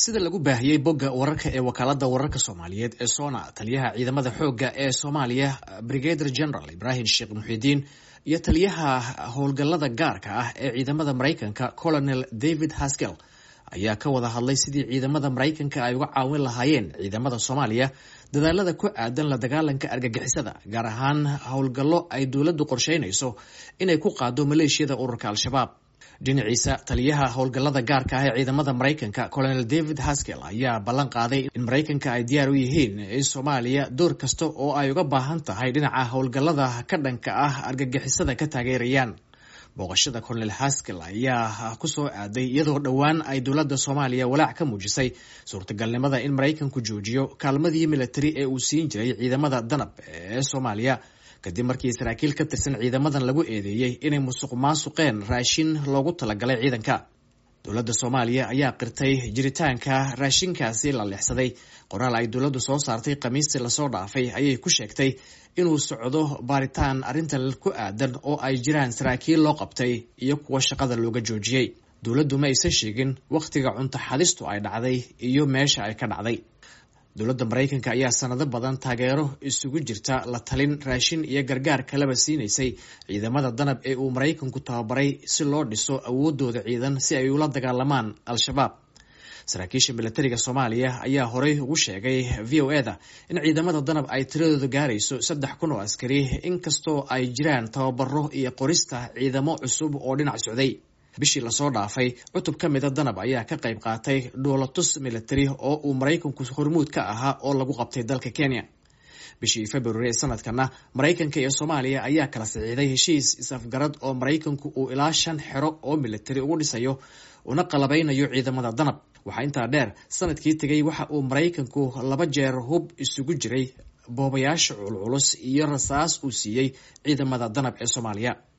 sida lagu baahiyey bogga wararka ee wakaalada wararka soomaaliyeed ee sona taliyaha ciidamada xoogga ee soomaaliya brigader general ibrahim sheekh muxidiin iyo taliyaha howlgallada gaarka ah ee ciidamada maraykanka colonel david haskell ayaa ka wada hadlay sidii ciidamada maraykanka ay uga caawin lahaayeen ciidamada soomaaliya dadaalada ku aadan la dagaalanka argagixisada gaar ahaan howlgallo ay dowladdu qorsheynayso inay ku qaado maleeshiyada ururka al-shabaab dhinaciisa taliyaha howlgallada gaarka ah ee ciidamada maraykanka colonel david haskell ayaa ballan qaaday in maraykanka ay diyaar u yihiin in soomaaliya door kasta oo ay uga baahan tahay dhinaca howlgallada ka dhanka ah argagixisada ka taageerayaan booqashada colonel haskell ayaa kusoo aaday iyadoo dhowaan ay dowladda soomaaliya walaac ka muujisay suurtagalnimada in maraykanku joojiyo kaalmadii militari ee uu siin jiray ciidamada danab ee soomaaliya kadib markii saraakiil ka tirsan ciidamadan lagu eedeeyey inay musuq maasuqeen raashin loogu talagalay ciidanka dowladda soomaaliya ayaa qirtay jiritaanka raashinkaasi la leexsaday qoraal ay dowladdu soo saartay khamiistii lasoo dhaafay ayay ku sheegtay inuu socdo baaritaan arrintan ku aadan oo ay jiraan saraakiil loo qabtay iyo kuwa shaqada looga joojiyey dowladdu ma aysan sheegin wakhtiga cunto xadistu ay dhacday iyo meesha ay ka dhacday dowladda maraykanka ayaa sanado badan taageero isugu jirta la talin raashin iyo gargaar kaleba siinaysay ciidamada danab ee uu maraykanku tababaray si loo dhiso awoodooda ciidan si ay ula dagaalamaan al-shabaab saraakiisha milatariga soomaaliya ayaa horey ugu sheegay v o eda in ciidamada danab ay tiradooda gaarayso saddex kun oo askari inkastoo ay jiraan tababaro iyo qorista ciidamo cusub oo dhinac socday bishii lasoo dhaafay cutub ka mida danab ayaa ka qayb qaatay dhoolatus militari oo uu maraykanku hormuud ka ahaa oo lagu qabtay dalka kenya bishii february ee sanadkana maraykanka iyo soomaaliya ayaa kala saxiixday heshiis is-afgarad oo maraykanku uu ilaa shan xero oo militari ugu dhisayo una qalabeynayo ciidamada danab waxaa intaa dheer sanadkii tegay waxa uu maraykanku laba jeer hub isugu jiray boobayaasha culculus iyo rasaas uu siiyey ciidamada danab ee soomaaliya